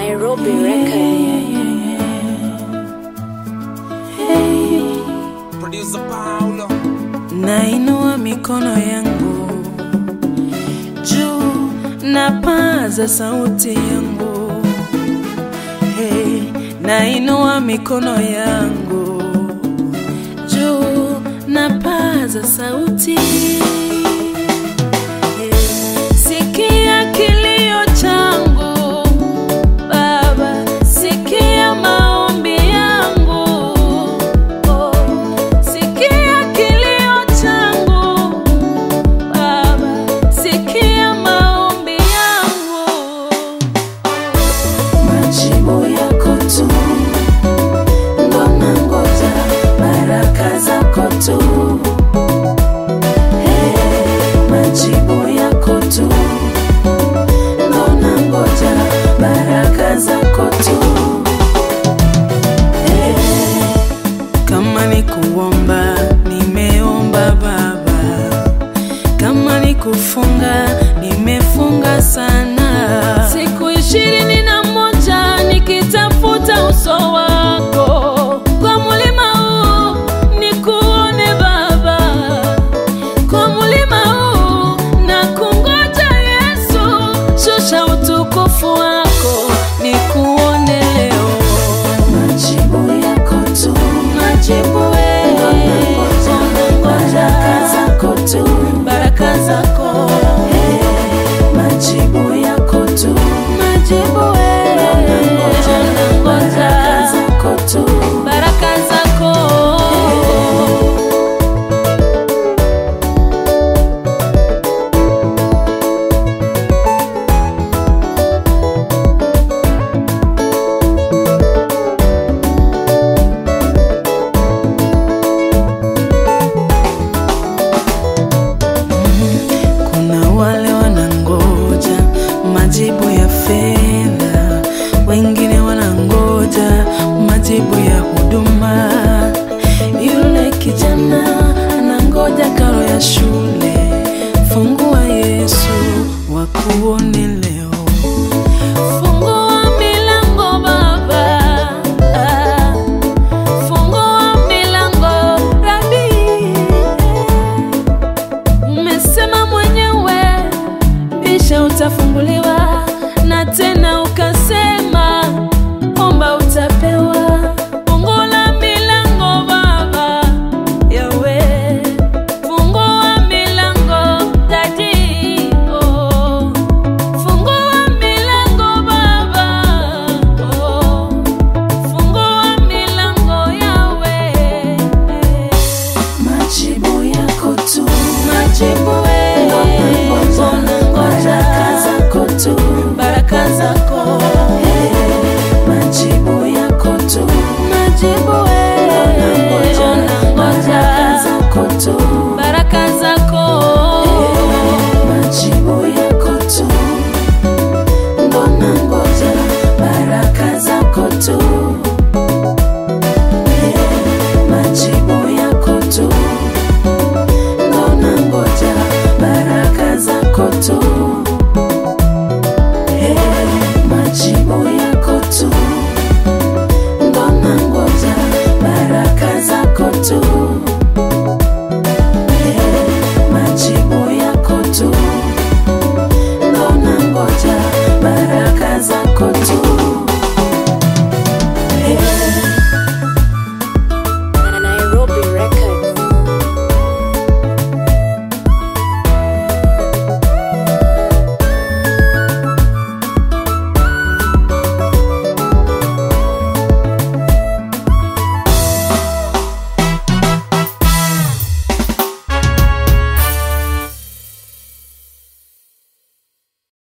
Nairobi record. Producer Paulo. Nainua mikono yangu juu, napaza sauti yangu hey, nainua mikono yangu juu, napaza sauti hey, sikia kilio changu Baba, sikia maombi yangu oh, sikia kilio changu Baba, sikia maombi yangu, majibu yako tu ndo nangoja, baraka zako tu Hey, majibu yako tu ndo nangoja, baraka zako tu Hey, kama ni kuomba nimeomba Baba, kama ni kufunga nimefunga sana, siku ishirini na moja nikitafuta uso wako kwa mulima huu nikuone Baba, kwa mulima huu na kungoja Yesu, shusha utukufu wako nikuone leo, majibu yako tu, majibu wewe, baraka zako tu, baraka zako majibu yako tu, majibu wewe, baraka zako tu, baraka zako Kuna wale wanangoja majibu ya fedha, wengine wanangoja majibu ya huduma. Yule kijana anangoja karo ya shule. Fungua Yesu wakuone leo. Fungua milango Baba, ah, fungua milango Rabi. Umesema mwenyewe bisha utafunguliwa, na tena ukasema omba utapewa.